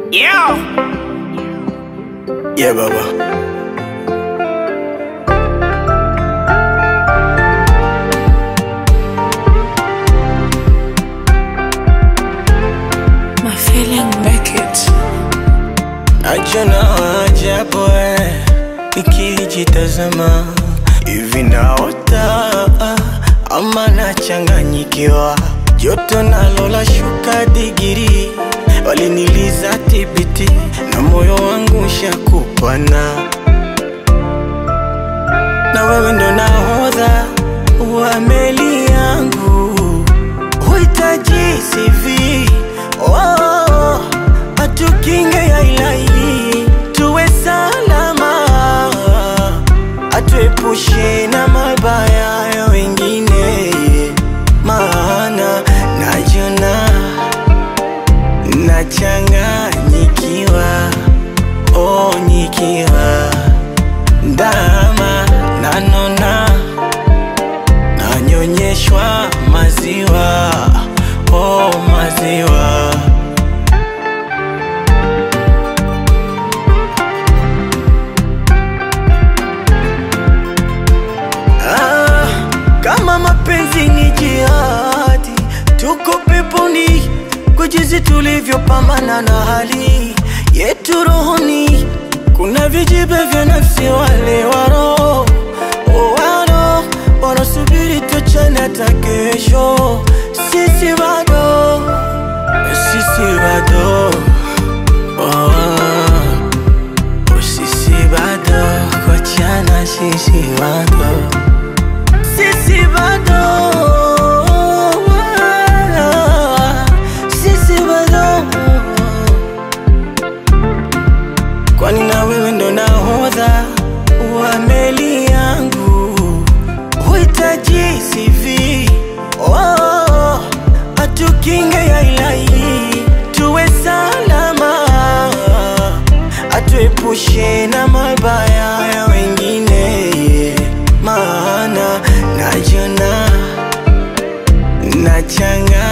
Yeah. Yeah, Baba. My feeling make it. Najona ajabu eh, nikijitazama hivi naota ama nachanganyikiwa, joto nalo la shuka digiri, waliniliza tibiti na moyo wangu shakupana, na wewe ndo nahodha wa meli yangu, huhitaji CV oh, atukinge ya ilahi tuwe salama, atuepushe na mabaya ya wengine, maana najona nachanganyikiwa, oh, nikiwa ndama nanona nanyonyeshwa maziwa, oh, maziwa Ah, kama mapenzi ni jihadi, tuko peponi kwa jinsi tulivyopambana na hali yetu rohoni. Kuna vijibe vya nafsi, wale waro waro wanasubiri tuchane hata kesho. Sisi bado, sisi bado oh. Sisi bado kochana, sisi bado, sisi bado, sisi bado, kwani na wewe ndo nahodha wa meli yangu, huhitaji CV oh, atukinge ya ilahi tuwe salama atuepushe na mabaya ya wengine, maana najona nachanga